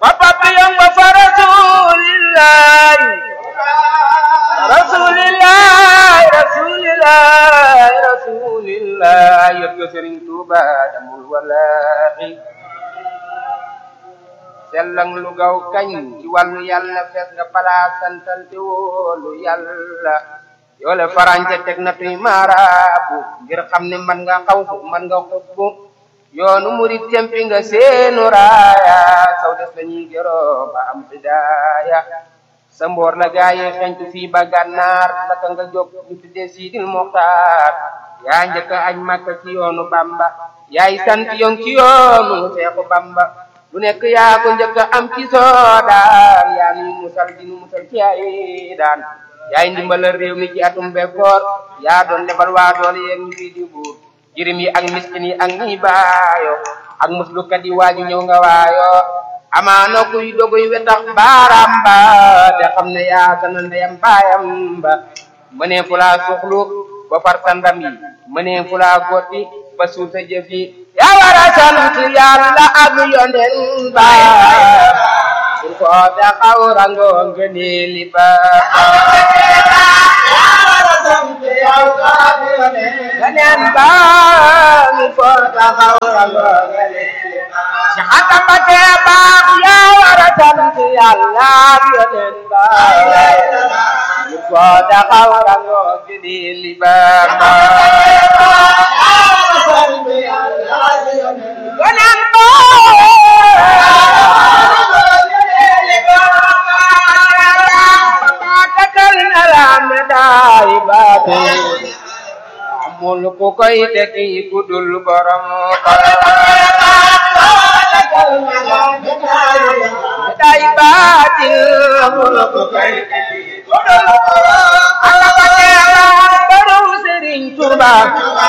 ma papi yang ba fa rasulillah rasulillah rasulillah rasulillah yot ko Sëriñ Tuuba damul wallahi sellang lu gaw kañ ci wàllu yàlla fees nga palaa santal te wóolu yàlla yoole farañce teg na tuy maaraabu ngir xam ne man nga xawfu man nga xutbu yoonu murit tempi nga seenu raaya saw des lañuy gëroo ba am hidaaya sa mboor la gaaye xentu fii ba gànnaar naka nga jóg ñu tuddee Sidil Muxtaar yaa njëkk añ Makka ci yoonu Bamba yaay sant yoon ci yoonu Seexu Bamba lu nekk yaa ko njëkk am ci soodaan yaa nuy musal di nu musal ci ay daan yaay ndimbalal réew mi ci atum bekkoor yaa doon lebal waa doole yéen ñu fii di buur jirim yi ak miskin yi ak ñi baayo ak muslukat yi waaju ñëw nga waayo amaana kuy doguy wetax baaraam ba te xam ne yaa sana ndeyam baayam ba mënee fu laa suxlu ba far sa ndam yi mënee fu laa gotti ba suul sa jëf yi yaa war a sant yàlla ak yonen ba pour ko taxaw rango ngëneeli ba yonen ba mi ko taxaw rango ngëneeli ba ci xata ba tee baax yaa war a sant yàlla ak yonen ba mi ko taxaw rango ngëneeli ba yonen ba takal na la medaay baate amul ku koy tekki ku dul borom medaay baate amul ku koy tekki ku dul borom